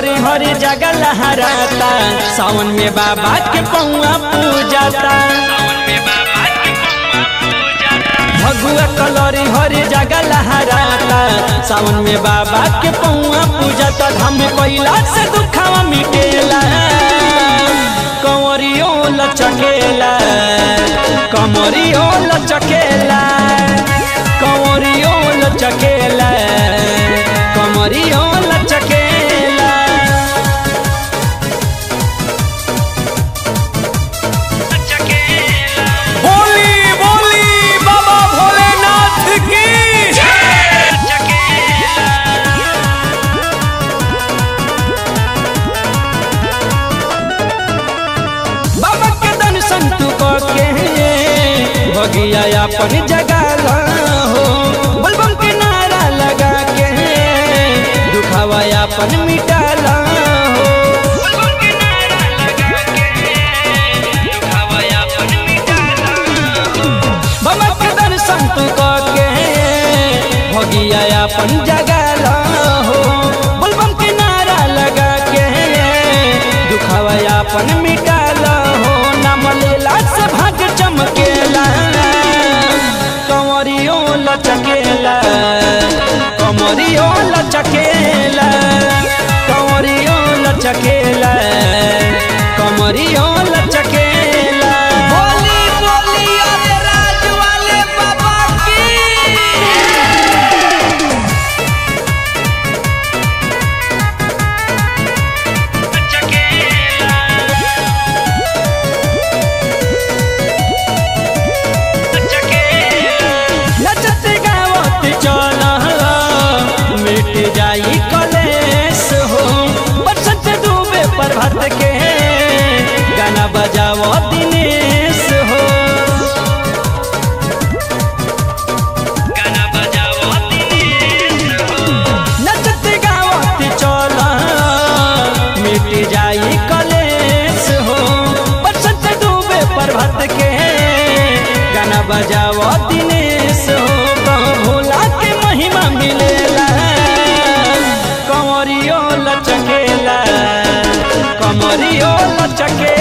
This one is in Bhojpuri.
कलरी हरी जगह लहराता सावन में बाबा के पौआ पूजाता भगुआ कलरी हरी जगह लहराता सावन में बाबा के पौआ पूजाता धाम कोइला से दुखावा मिटेला कंवरियो लचकेला कमरियो लचकेला कंवरियो लचकेला कमरियो लचकेला बोली बोली बाबा भोलेनाथ की बाबा के दर्शन तू के भगिया अपन जगह हो बलबम के नारा लगा के दुखावा अपन मिटाला हो बाबा के दर्शन तू के भगिया अपन जगह हो बलबम के नारा लगा के दुखावा अपन मिटाला हो नाम लेला से भाग चमकेला कंवरियो लचकेला कमरियो लचकेला कंवरियो लचकेला कमरियो लचकेला बोली बोली अरे राज वाले बाबा की नचत गावत चल मिट जाई कलेस हो बसंत डूबे प्रभात के गाना बजाओ दिनेश हो नचत गावत चल मिट जाई कलेस हो बसंत डूबे प्रभात के गाना बजाओ दिनेश हो कहो भोला के महिमा मिलेला कंवरियो लचकेला कमरियो लचकेला